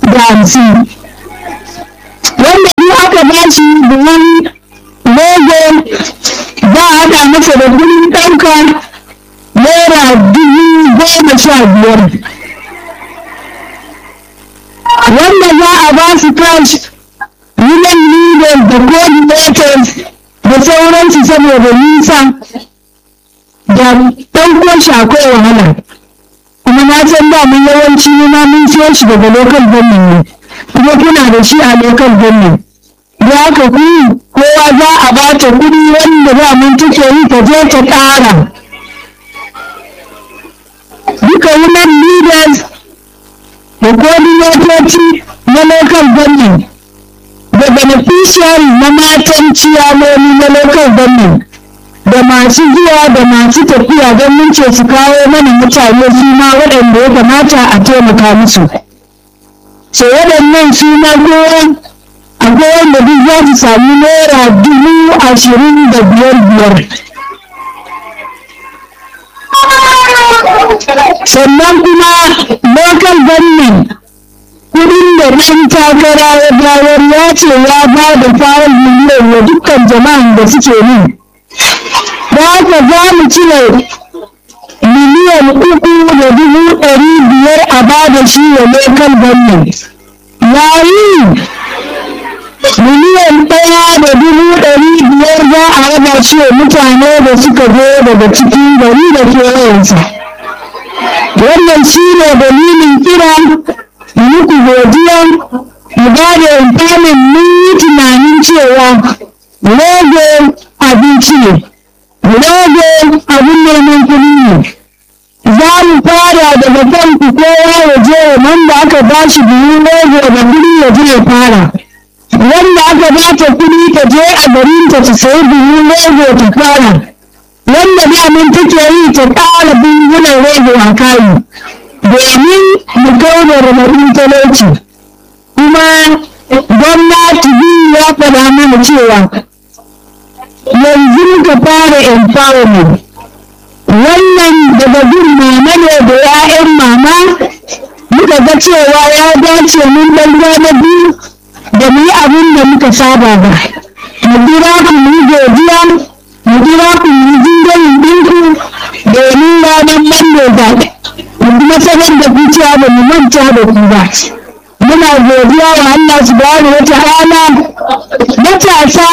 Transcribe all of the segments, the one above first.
da hamsin wanda duk aka ba shi buhun rogo za a haɗa masa da kudin ɗauka naira dubu goma sha biyar wanda za a ba su cash women leaders da coordinators da sauransu saboda nisa da ɗauko shi akwai wahala kuma na san da mun yawanci ma mun siyo shi daga local government ne kuma kuna da shi a local government da haka ku kowa za a ba ta kuɗi wanda za mun take yi ta je ta ƙara duka women leaders da coordinatoci na local government da beneficiary na matan ciyamomi na local government da masu zuwa da masu tafiya don mun ce su kawo mana mutane su ma waɗanda ya kamata a taimaka musu so waɗannan su ma kowa akwai wanda duk za su sami naira dubu ashirin da biyar biyar sannan kuma local government kudin da ɗan takara ya bayar ya ce ya ba da fayil miliyan wa dukkan jama'an da suke yi da haka za mu cire miliyan uku da dubu ɗari biyar a ba da shi wa local government yayi miliyan ɗaya da dubu ɗari biyar za a raba shi wa mutane da suka zo daga cikin gari da kewayensa wannan shi ne dalilin kira muku godiya mu ba da intamin mun yi tunanin cewa rogo abinci ne rogo abin neman kuɗi ne za mu fara daga kan ku kowa ya je wanda aka ba shi biyu rogo da kuɗi ya je ya fara wanda aka ba ta kuɗi ta je a garinta ta sayi biyu rogo ta fara wanda daman take yi ta ƙara bungunan rogo a kayi domin mu kau da raɗaɗin talauci kuma gwamnati biyu ya faɗa mana cewa yanzu muka fara empowerment wannan daga gun mama ne da 'ya'yan mama muka ga cewa ya dace mun ɗan na biyu da mu yi abin da muka saba ba mu jira ku mu yi godiya mu jira ku mu yi jingayin ɗinku domin ranar mando zaɓe mu kuma sanar da ku cewa ba mu manta da ku ba muna godiya wa Allah subhanahu wa ta'ala matasa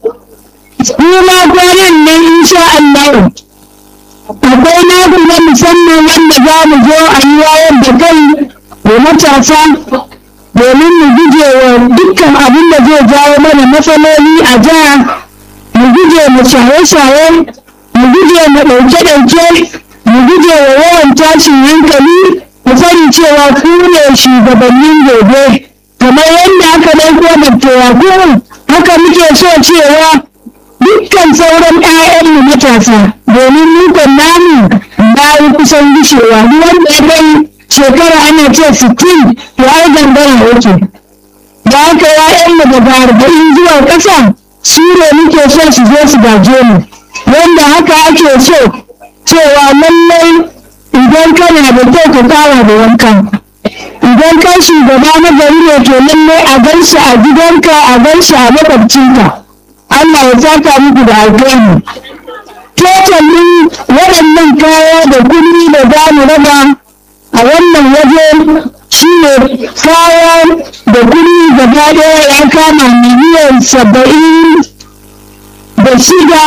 kuma kwanan nan insha Allah akwai naku na musamman wanda za mu zo a yi wayar da kai wa matasa domin mu guje wa dukkan abin da zai jawo mana matsaloli a jiha mu guje mu shaye-shaye mu guje mu ɗauke-ɗauke mu guje wa yawan tashin hankali mu sani cewa ku ne shugabannin gobe kamar yadda aka ɗauko da tewaku haka muke so cewa dukkan sauran 'ya'yanmu matasa domin mukan namu bayan kusan gushewa duk wanda ya kai shekara ana ce sittin to ai gangara yake da haka 'ya'yanmu daga arba'in zuwa ƙasa su ne muke so su zo su gaje mu wanda haka ake so cewa lallai idan kana da kyau ka fara da wanka idan kai shugaba na gari ne to lallai a gan shi a gidanka a gan shi a makwabcinka Allah ya saka muku da alkhairi totalin waɗannan kaya da kuɗi da za mu raba a wannan waje shi ne kaya da kuɗi gaba ɗaya ya kama miliyan saba'in da shida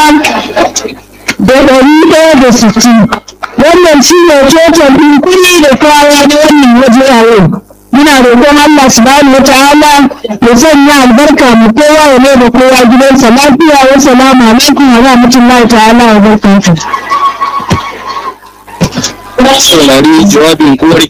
da ɗari ɗaya da sittin wannan shi ne total ɗin kuɗi da kaya na wannan waje a yau muna roƙon Allah subhanahu wata'ala ya sanya albarka mu kowa ya mai da kowa gidansa lafiya wa salamu alaikum wa rahmatullahi ta'ala wa barakatuh saurari jawabin uwar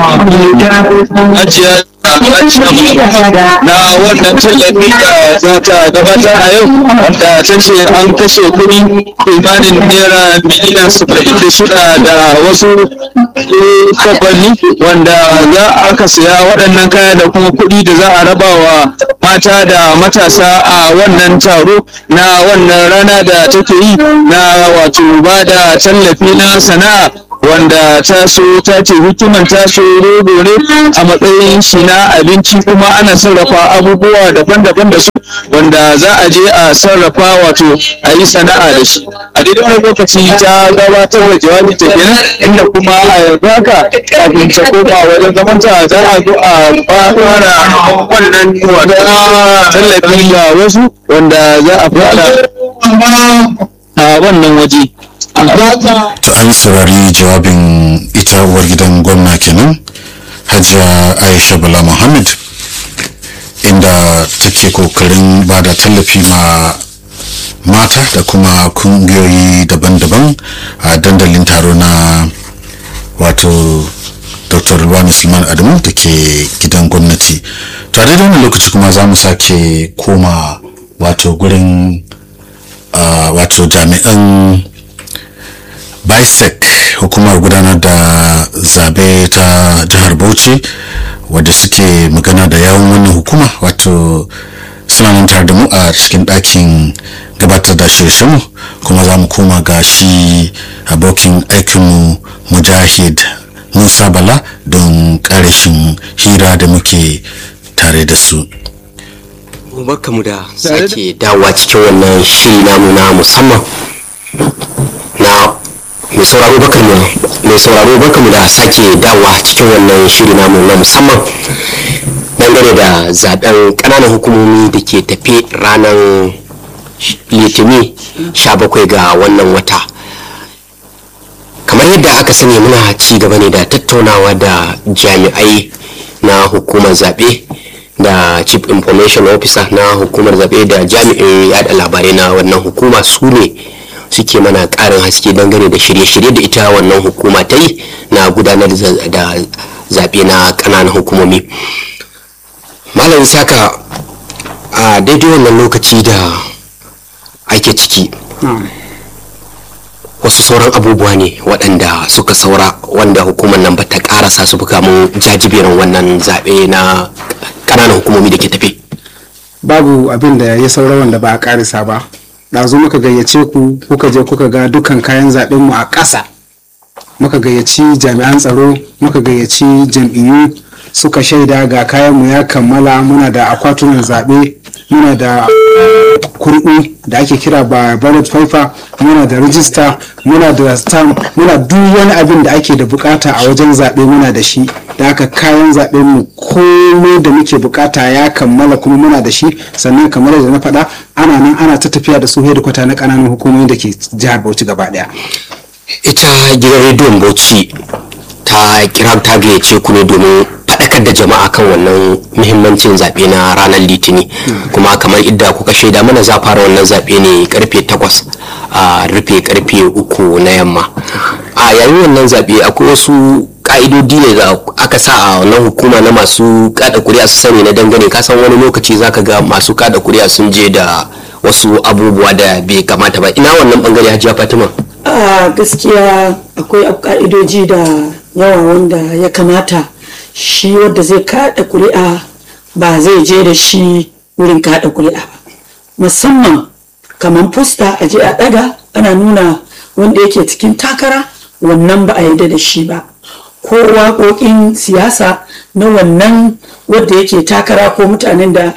ajiya na wannan tallafi da za ta gabatar a yau wanda ta ce an kashe kuɗi kimanin naira miliyan saba'in da shida da wasu kwabanni wanda za aka siya waɗannan kaya da kuma kuɗi da za a raba wa mata da matasa a wannan taro na wannan rana da take yi na wato ba da tallafi na sana'a wanda ta so ta ce hikiman ta so rogo ne a matsayin shi na abinci kuma ana sarrafa abubuwa daban-daban da su wanda za a je a sarrafa wato a yi sana'a da shi a daidai wani lokaci ta gabatar da jawabi ta kenan inda kuma a yanzu haka kafin ta koma wajen zamanta za a zo a fara wannan wato tallafi ga wasu wanda za a fara a wannan waje to an saurari jawabin ita uwar gidan gwamna kenan hajiya aisha bala muhammad inda take kokarin ba da tallafi ma mata da kuma kungiyoyi daban-daban a dandalin taro na wato dr ruwani suleiman adamu da ke gidan gwamnati tare da wani lokaci kuma za mu sake koma wato gurin uh, wato jami'an bisec hukumar gudanar da zabe ta jihar bauchi wadda suke magana da yawon wannan hukuma wato suna nan tare da mu a cikin ɗakin gabatar da shirye kuma za mu koma ga shi abokin aikinmu mujahid musa bala don ƙarashin hira da muke tare da su barkamu da sake dawowa cikin wannan shiri namu na musamman na mai sauraro barkamu mai sauraro barkamu da sake dawowa cikin wannan shiri namu na musamman dangane da zaben kananan hukumomi da ke tafe ranar litini 17 ga wannan wata kamar yadda aka sani muna ci gaba ne da tattaunawa da jami'ai na hukumar zaɓe da chief information officer na hukumar zaɓe da jami'in yada labarai na wannan hukuma su ne suke mana ƙarin haske dangane da shirye-shirye da ita wannan hukuma ta yi na gudanar da zaɓe na ƙananan hukumomi malam saka a daidai wannan lokaci da ake ciki wasu sauran abubuwa ne waɗanda suka saura wanda hukumar nan ba ta ƙarasa su buga mun jajiberin wannan zaɓe na ƙananan hukumomi da ke tafi babu abin da ya saura wanda ba a ƙarisa ba ɗazu muka gayyace ku kuka je kuka ga dukkan kayan zaɓenmu a ƙasa muka gayyaci jami'an tsaro muka gayyaci jam'iyyu suka shaida ga kayanmu ya kammala muna da akwatunan zaɓe muna da kurɗu da ake kira ba ballot paper muna da rijista muna da stamp muna duk wani abin da ake da bukata a wajen zaɓe muna da shi da haka kayan zaɓen mu komai da muke bukata ya kammala kuma muna da shi sannan kamar da na faɗa ana nan ana ta tafiya da su kwata na ƙananan hukumomi da ke jihar Bauchi gaba ɗaya. ita gidan rediyon bauchi ta kira ta gayyace ku ne domin faɗakar da jama'a kan wannan muhimmancin zaɓe na ranar litini kuma kamar idda kuka shaida mana za fara wannan zaɓe ne karfe takwas a rufe karfe uku na yamma a yayin wannan zaɓe akwai wasu ka'idodi ne da aka sa a wannan hukuma na masu kada kuri'a su sani na dangane kasan wani lokaci zaka ga masu kada kuri'a sun je da wasu abubuwa da bai kamata ba ina wannan bangare hajiya fatima a gaskiya akwai ka'idoji da yawa wanda ya kamata shi wadda zai kada kuri'a ba zai je da shi wurin kada kuri'a ba musamman kamar fusta a je a daga ana nuna wanda yake cikin takara wannan ba a yarda da shi ba ko waƙoƙin siyasa na wannan wadda yake takara ko mutanen da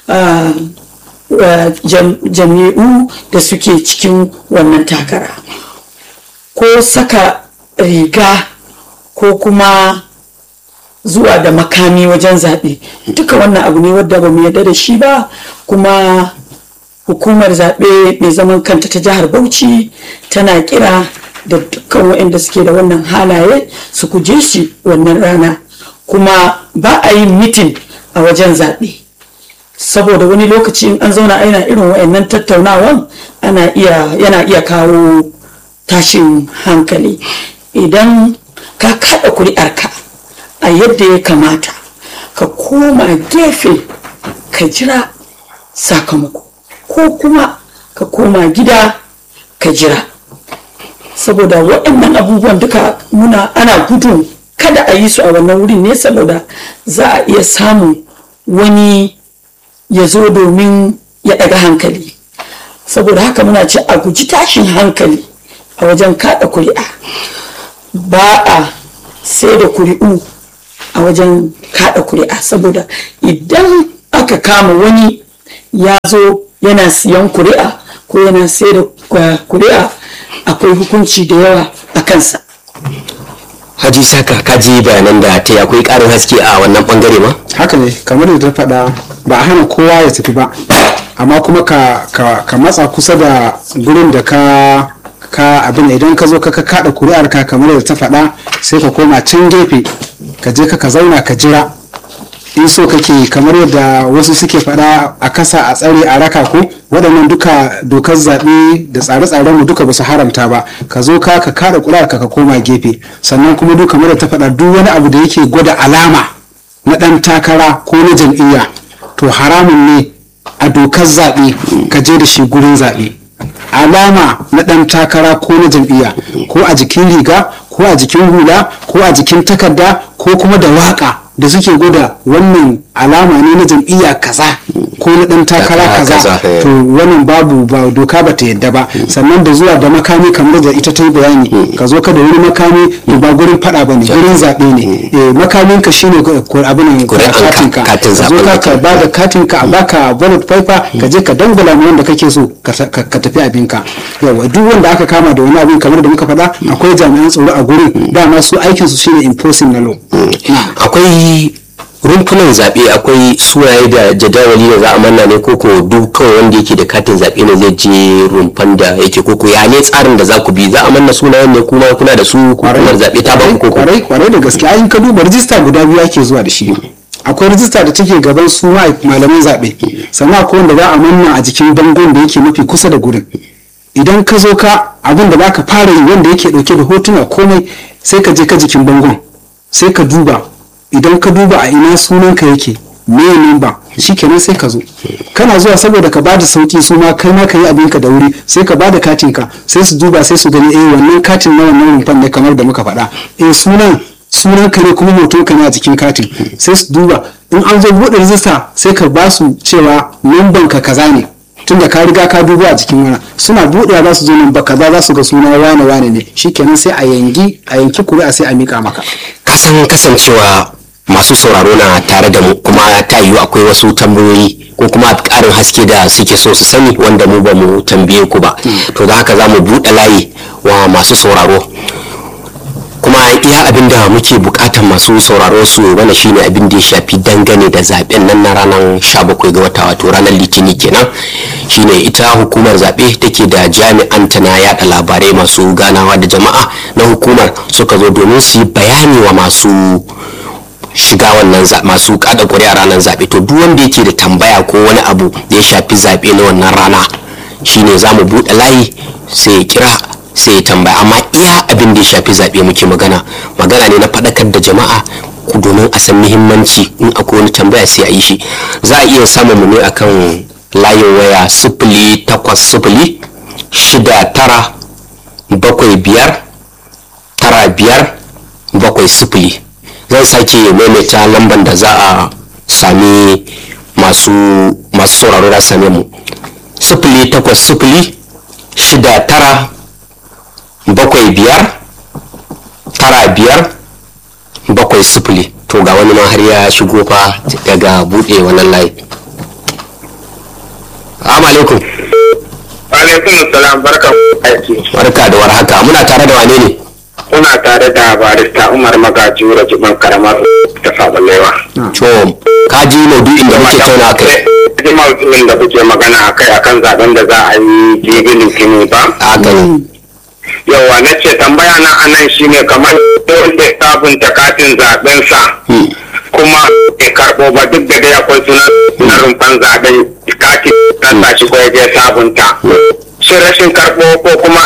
jami'u da suke cikin wannan takara ko saka riga ko kuma zuwa da makami wajen zaɓe duka wannan abu ne wadda ba mu yarda da shi ba kuma hukumar zaɓe mai zaman kanta ta jihar bauchi tana kira da dukkan waɗanda suke da wannan halaye su kuje shi wannan rana kuma ba a yin mitin a wajen zaɓe saboda wani lokaci in an zauna ana irin waɗannan tattaunawan ana iya yana iya kawo tashin hankali idan ka kaɗa kuri'arka a yadda ya kamata ka koma gefe ka jira sakamako ko kuma ka koma gida ka jira saboda waɗannan abubuwan duka muna ana gudun kada a yi su a wannan wurin ne saboda za a iya samun wani ya zo domin ya ɗaga hankali saboda haka muna ce a guji tashin hankali a wajen kaɗa kuri'a ba a sai da kuri'u a wajen kada kuri'a saboda idan aka kama wani ya zo yana siyan kuri'a ko yana sai da kuri'a akwai hukunci da yawa a kansa haji saka kaji bayanan da ta yi akwai karin haske a wannan bangare ma haka ne kamar da ta faɗa ba a hana kowa ya tafi ba amma kuma ka, ka, ka matsa kusa da gurin da ka ka abin idan ka zo ka ka kada kuri'ar ka kamar da ta faɗa sai ka koma can gefe ka je ka ka zauna ka jira in so kake kamar yadda wasu suke faɗa a kasa a tsare a raka ko waɗannan duka dokar zaɓe da tsare-tsaren mu duka ba su haramta ba ka zo ka ka kada kuri'ar ka ka koma gefe sannan kuma duk kamar da ta faɗa duk wani abu da yake gwada alama na ɗan takara ko na jam'iyya to haramun ne a dokar zaɓe ka je da shi gurin zaɓe alama na ɗan takara ko na jam'iyya ko a jikin riga ko a jikin hula ko a jikin takarda ko kuma da waka da suke gwada wannan alama ne na jam'iyya kaza ko na ɗan takara Takara kaza kaza, eh. to wannan babu ba doka ba ta yadda ba sannan da zuwa da makami kamar da ita ta yi bayani ka zo ka da wani makami to ba gurin faɗa ba ne gurin zaɓe ne Eh, makamin ka shine ko- ko abin Kuri'an ka, katin ka katin ka zo zaɓen ka ka. ka ba da katin ka a baka ballot paper ka je ka dangula ma wanda kake so ka ta- ka ka tafi abinka yawa duk wanda aka kama da wani abin kamar da muka faɗa akwai jami'an tsaro a gurin dama su aikin su shine enforcing na law Na. akwai rumfunan zaɓe akwai sunaye da jadawali da za a manna ne koko duk kawai wanda yake da katin zaɓe ne zai je rumfan da yake koko ya ne tsarin da za ku bi za a manna sunayen ne kuma kuna da su hukumar zaɓe ta ba ku koko kwarai kwarai da gaske ayin ka duba rijista guda biyu ake zuwa da shi akwai rijista da take gaban su ma- malaman zaɓe sannan akwai wanda za a manna a jikin bangon da yake mafi kusa da gurin idan ka zo ka abin da baka fara yi wanda yake dauke da hotuna komai sai ka je ka jikin bangon sai ka duba idan ka duba a ina sunanka yake me number shikenan sai ka zo kana zuwa saboda ka bada sauki su ma kai ma ka yi abinka da wuri sai ka bada katin ka sai su duba sai su gani eh wannan katin na wannan rumfan ne kamar da muka faɗa eh sunan sunan ka ne kuma hoton ka ne a jikin katin sai su duba in an zo buɗe rijista sai ka ba su cewa numban ka kaza ne tunda ka riga ka duba a jikin wani suna buɗewa za su zo nan ba kaza za su ga suna wane wane ne shikenan sai a yanki a yanki kuri'a sai a mika maka kasan kasancewa masu sauraro na tare da mu kuma ta yiwu akwai wasu tambayoyi ko kuma ƙarin haske da suke so su sani wanda mu ba mu tambaye ku ba to da haka za mu buɗe layi wa masu sauraro kuma iya abin da muke bukatan masu sauraro su mana shine abin da ya shafi dangane da zaben nan na ranar 17 ga wata wato ranar litini kenan shine ita hukumar zaɓe take da jami'an ta na yada labarai masu ganawa da jama'a na hukumar suka zo domin su yi bayani wa masu shiga wannan za- masu kada kuri'a ranar zaɓe to duk wanda yake da tambaya ko wani abu da ya shafi zaɓe na wannan rana shine za mu buɗe layi sai ya kira sai ya tambaya amma iya abin da ya shafi zaɓe muke magana magana ne na faɗakar da jama'a ku domin a san muhimmanci in akwai wani tambaya sai a yi shi za a iya samun mu ne akan layin waya sifili takwas sifili shida tara bakwai biyar tara biyar bakwai sifili zan sake maimaita lambar da za a sami masu masu sauraro da same mu sifili takwas sifili shida tara bakwai biyar tara biyar bakwai sifili to ga wani ma har ya shigo fa daga buɗe wannan layi Assalamu alaikum alaikum salam barka aiki barka da warhaka muna tare da wane ne kuna tare da barista umar magaji rajiban karamar ta sabalewa to ka ji maudu'in da muke tauna kai ji maudu'in da kuke magana a kai akan zaben da za a yi jibi litini ba haka ne yawa na ce tambaya na anan shine kamar wanda ya sabunta katin zabensa kuma bai karɓo ba duk da dai akwai sunan na rumfan zaben katin rasa shi ko ya je sabunta shi rashin karɓo ko kuma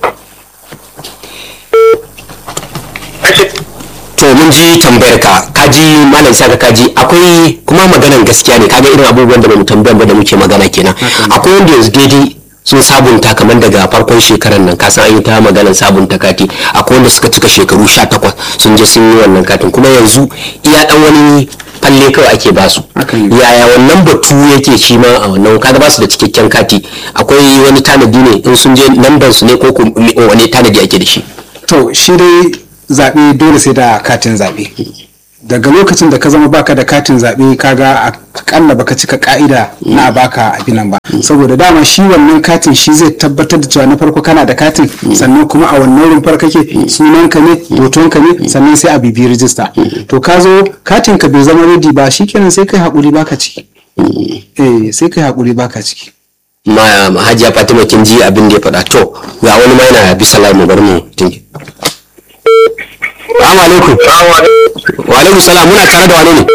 rashin to mun ji tambayar ka kaji malam saka kaji akwai kuma maganan gaskiya ne kaga irin abubuwan da bamu tambayan ba da muke magana kenan akwai wanda yanzu daidai sun sabunta kamar daga farkon shekarar nan ka san an yi ta maganar sabunta kati akwai wanda suka cika shekaru 18 sun je sun yi wannan katin kuma yanzu iya dan wani falle kawai ake basu Hakan ne. yaya wannan batu yake shi ma a wannan kaga basu da cikakken kati akwai wani tanadi ne in sun je lambar su ne ko kuma wani tanadi ake da shi to shi dai zaɓe dole sai da katin zaɓe daga lokacin da ka zama baka da katin zaɓe kaga akalla baka cika ka'ida na a baka abin nan ba saboda dama shi wannan katin shi zai tabbatar da cewa na farko kana da katin sannan kuma a wannan rumfar kake sunanka ne hotonka ne sannan sai a bibi rijista to ka zo katin ka bai zama ready ba shikenan sai kai haƙuri baka ciki eh sai kai haƙuri baka ciki ma ma hajiya fatima kin ji abin da ya faɗa to ga wani ma yana bisa layi mu bar mu tinki Assalamu alaikum. Wa alaikum salam muna tare da wane ne?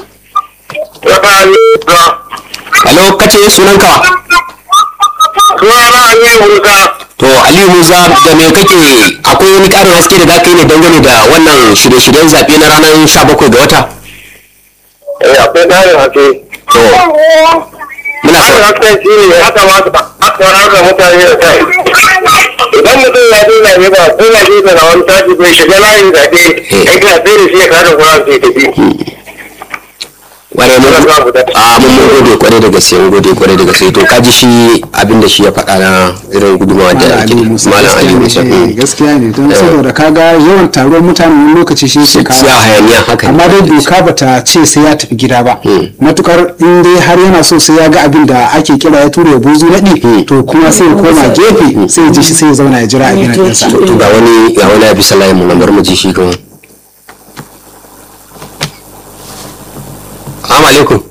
Hello kace sunan ka? Sunana Aliyu Musa. To Aliyu Musa da me kake akwai wani ƙarin haske da zaka yi ne dangane da wannan shirye-shiryen zaɓe na ranar 17 ga wata? Eh, akwai ƙarin hake. To muna Ƙarin sa hasken shi ne ya kamata a sanar da mutane da kai. Idan mutum ya je zaɓe ba ko ya je da wani tashi bai shiga layin zaɓe, kai ka sai da shi ya kada kuran sai tafi. ware mu Wannan babu da- a mun mun gode kwarai da gaske mun gode kwarai da gaske to kaji shi abin da shi ya faɗa na irin gudunmawa da Malam yake Ali Musa Malam Ali Musa. gaskiya ne, eh, mm. gaskiya ne don saboda kaga yawan taruwar mutane wani lokaci shi ke kawo Ya hayaniya haka ne. amma dai doka bata ce sai ya tafi gida ba matukar in dai har yana so sai ya ga abin da ake kira ya tura ya buzu naɗi to kuma sai ya koma gefe sai ya ji shi sai ya zauna ya jira abin nan ɗinsa to to ga wani ga wani a bisa layin mu na bar mu ji shi kuma Assalamu alaikum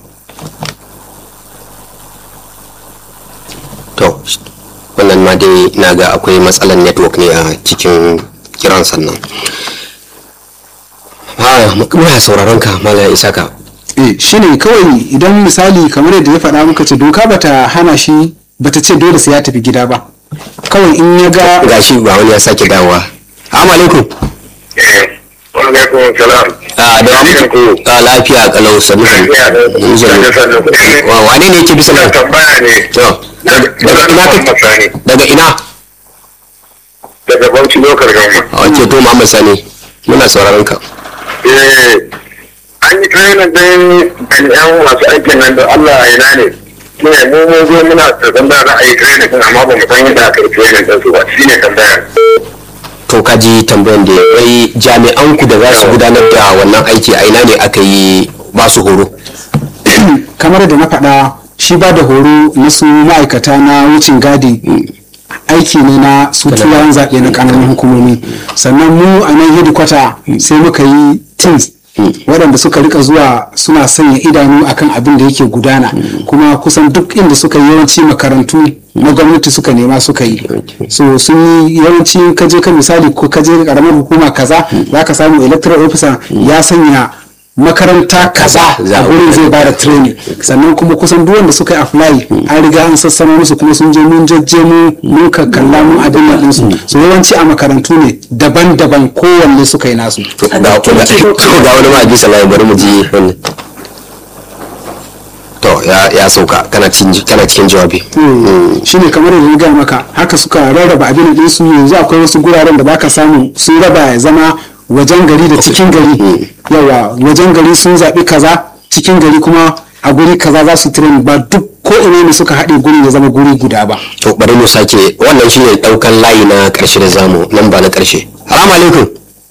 to wannan ma dai na ga akwai matsalar network ne a cikin kiran sannan ha muna sauraron ka malam isaka eh shine kawai idan misali kamar yadda ya faɗa muka ce doka bata hana shi bata ce dole sai ya tafi gida ba kawai in ya ga gashi ba wani ya sake dawowa assalamu alaikum Eh, Alaikum salam. a da Barkan ku. a lafiya kalau sanu Lafiya da Yanzu- sannu. wa wane ne yake bisa Ina lafiya tambaya ne. to daga daga ina Muhammad kake Sani. daga ina Daga Bauchi Lokar Gama. a wace to Muhammad Sani muna sauraron ka Eh, an yi training din jami'an masu aikin nan da Allah ya ina ne. Ne mu mun zo muna tsarkan da za a yi training din amma ba mu san yadda aka yi training din su ba. Shi ne tambayar. to ka ji tambayan da wai jami'an ku da za su gudanar da wannan aiki a ina ne aka yi ba su horo kamar da na faɗa shi ba da horo na su ma'aikata na wucin gadi aiki ne na su turawan zaɓe na ƙananan hukumomi sannan mu a nan hedikwata sai muka yi teams waɗanda suka rika zuwa suna sanya idanu akan abin da yake gudana kuma kusan duk inda suka yi yawanci makarantu na gwamnati suka nema suka yi so sun yi yawanci kaje ka misali ko kaje karamar hukuma kaza za ka samu electoral officer ya sanya makaranta kaza Za a a wurin zai bada training sannan kuma kusan duk wanda suka yi apply an riga an sassano musu kuma sun je mun jajje mu mun kakkalla mun abin nan ɗinsu so yawanci a makarantu ne daban-daban kowanne suka yi nasu to ga ga to ga wani ma a bisa layin bari mu ji wannan to ya ya sauka kana cikin kana cikin jawabi shi ne kamar yadda na gaya maka haka suka rarraba abin da su yanzu akwai wasu guraren da baka samu sun raba ya zama wajen gari da cikin gari yawa wajen gari sun zaɓi kaza cikin gari kuma a guri kaza za su train ba duk ko ina ne suka haɗe guri ya zama guri guda ba to bari mu sake wannan shine daukan layi na karshe da zamu nan ba na karshe salamu alaikum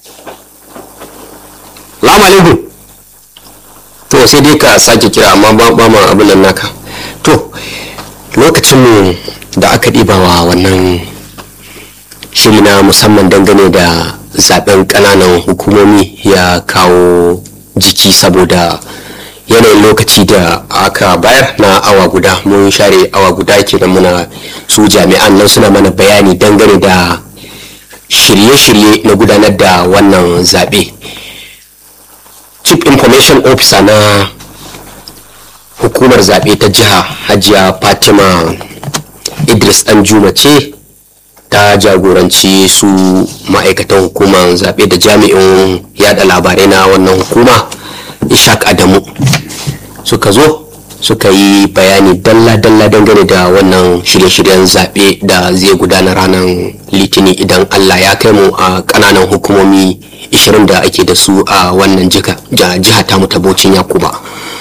salamu alaikum to sai dai ka sake kira amma ba ba ma abin nan naka to lokacin mu da aka ɗiba wa wannan shiri na musamman dangane da zaben ƙananan hukumomi ya kawo jiki saboda yanayin lokaci da aka bayar na awa guda mun share awa guda kenan muna su jami'an nan suna mana bayani dangane da shirye-shirye na gudanar da wannan zaɓe chief information officer na hukumar zaɓe ta jiha hajiya fatima idris danjuma ce ta jagoranci su ma'aikatan hukumar zaɓe da jami'in yada labarai na wannan hukuma ishaq adamu suka zo suka yi bayani dalla-dalla dangane da wannan shirye-shiryen zaɓe da zai gudana ranar litini idan allah ya kai mu a ƙananan hukumomi 20 da ake da su a wannan jiha jiha tamu ta baucin yakuba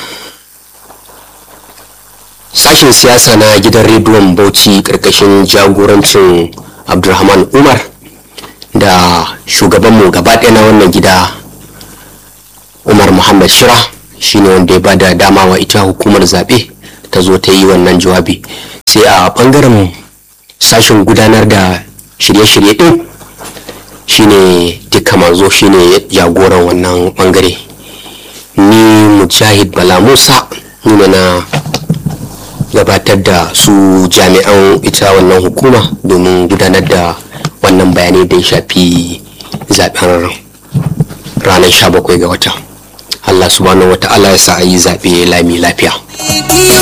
sashen siyasa na gidan rediyon bauchi ƙarƙashin jagorancin abdulrahman umar da shugabanmu gaba ɗaya na wannan gida umar muhammad shira shine wanda ya bada dama wa ita hukumar zaɓe ta zo ta yi wannan jawabi sai a ɓangaren sashen gudanar da shirye-shirye ɗin shine duka manzo shine jagoran wannan ɓangare ni mujahid bala musa nuna na gabatar da su jami'an ita wannan hukuma domin gudanar da wannan bayanai da ya shafi zaben ranar 17 ga wata Allah subhanahu wa ta'ala ya sa a yi zaɓe lami lafiya